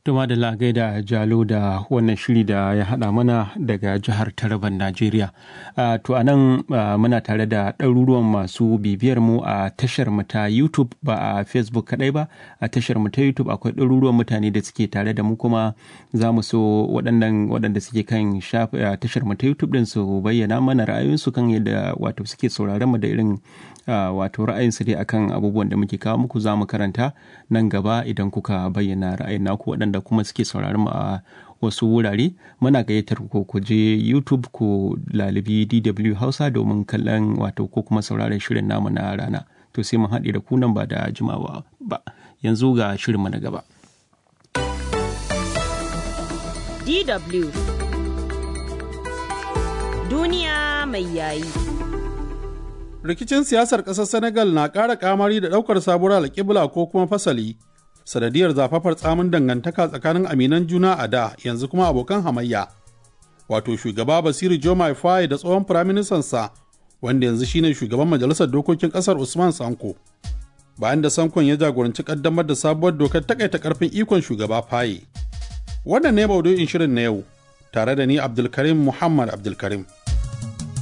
Tuma da lagai da jalo da wannan shiri da ya haɗa mana daga jihar Taraban Najeriya. Uh, to a nan uh, muna tare da ɗaruruwan masu bibiyar mu a tashar mu ta YouTube ba a Facebook kaɗai ba a tashar mu ta YouTube akwai ɗaruruwan mutane da suke tare da mu kuma za mu so waɗannan waɗanda suke kan uh, tashar mu ta YouTube ɗin su bayyana mana ra'ayoyinsu kan yadda wato suke sauraron mu da irin wato ra'ayinsu dai akan abubuwan da muke kawo muku za mu karanta nan gaba idan kuka bayyana ra'ayin naku waɗanda kuma suke sauraron mu a wasu wurare muna gayyatar ku ku je YouTube ku lalibi DW Hausa domin kallon wato ko kuma sauraron shirin namu na rana to sai mun haɗe da ku nan ba da jimawa ba yanzu ga shirin mu na gaba DW Duniya mai yayi rikicin siyasar ƙasar Senegal na ƙara kamari da ɗaukar sabuwar alƙibla ko kuma fasali sanadiyar zafafar tsamin dangantaka tsakanin aminan juna a da yanzu kuma abokan hamayya wato shugaba basiru jomai faye da tsohon firaministansa wanda yanzu shine shugaban majalisar dokokin kasar usman sanko bayan da sankon ya jagoranci kaddamar da sabuwar dokar takaita karfin ikon shugaba faye wannan ne maudu'in shirin na yau tare da ni abdulkarim muhammad abdulkarim